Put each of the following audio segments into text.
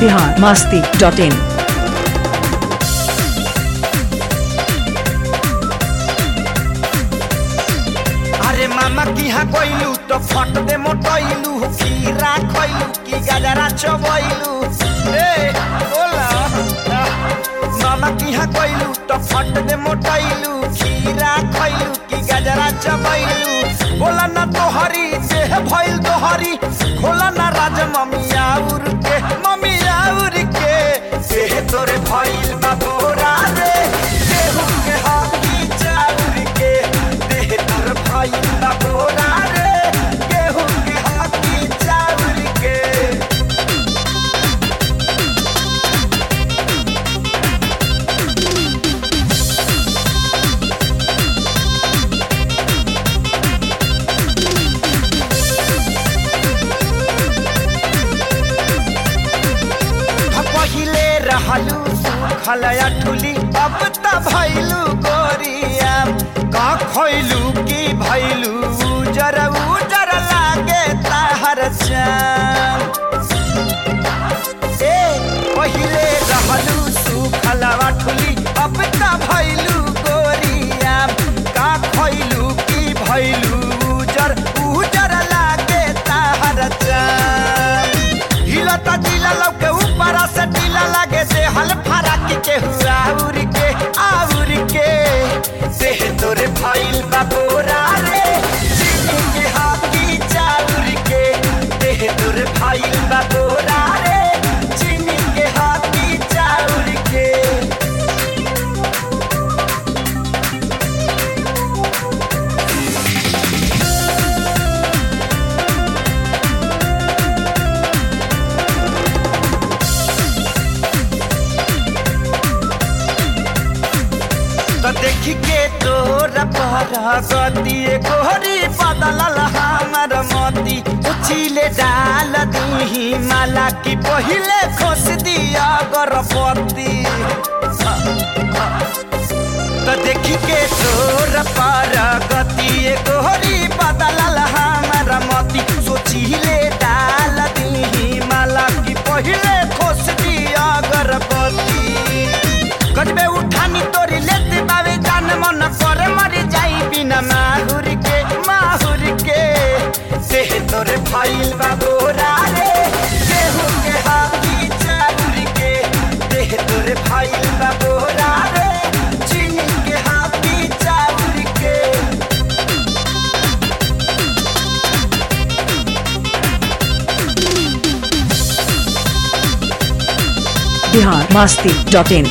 Bihar Masti dot इन अरे मामा की हा कोइलू तो फट दे मोटइलू खीरा खइलू की गजरा चबइलू ए बोला मामा की हा कोइलू तो फट दे मोटइलू खीरा खइलू की गजरा चबइलू बोला ना तोहरी देह भइल तोहरी खोला ना राज ममिया उर के ममिया उर के देह तोरे भइल बा बोरा रे देहू के हाथी चाउर के देह तोर भइल बा बोरा रे गेहूं के हाथी चाउर के पहिले रहलू खलया ठुली अब त भैलू गोरिया का खैलू की भैलू उजर उजर लागे ताहर चाम ए पहिले रहलू सुखलवा ठुली अब त भैलू गोरिया का खैलू की भैलू उजर उजर लागे ताहर चाम हिलता जिला लौके ऊपर से टीला लागे से हल फराक के हुआ उड़ के आउर के देह तोरे भइल बा बोरा रे चीनी के हाथी चाउर के देह तोरे भइल बा बोरा रे चीनी के हाथी चाउर के तो देखी के तोरा पहरा गति गोरी बदलल हमर मती उछिले डाल दीही माला की पहिले खोस दिया गरपति तो देखी के तोरा पहरा गति गोरी बदलल हमर मती सोचिले डाल दीही माला की पहिले खोस दिया गरपति गजबे उठानी तोरी लेती बावे जान मन करे मरी जाई बिना माहुर के माहुर के देह तोरे फाइल बा बोरा रे गेहूं के हाथी चाउर के देह तोरे फाइल बा बोरा रे चीनी के हाथी चाउर के बिहार मास्ती डॉट इन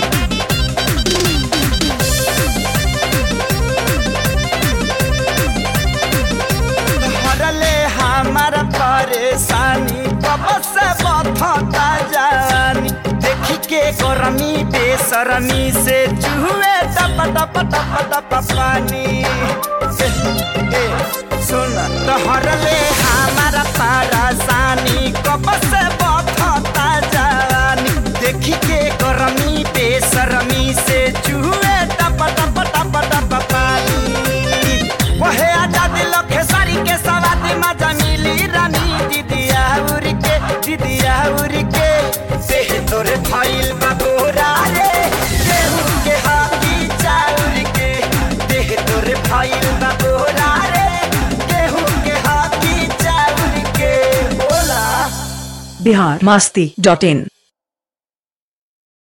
हरले हमार परेशानी कब से बथता जानी देखी के गरमी बेसरमी से चूहे टप टप टप टप पानी ए, ए, सुन तो हरले हमार परेशानी कब से बथता जानी देखी के गरमी बेसरमी से चूहे टप टप टप टप पानी वहे आजादी लखे सारी के सवादी मजा मिली रानी दीदिया उरी के दीदिया उरी के देह तोरे फाइल बा बोरा रे गेहूं के हाथी चाउर के देह तोरे फाइल बा बोरा रे गेहूं के हाथी चाउर के बोला बिहार मास्ती डॉट इन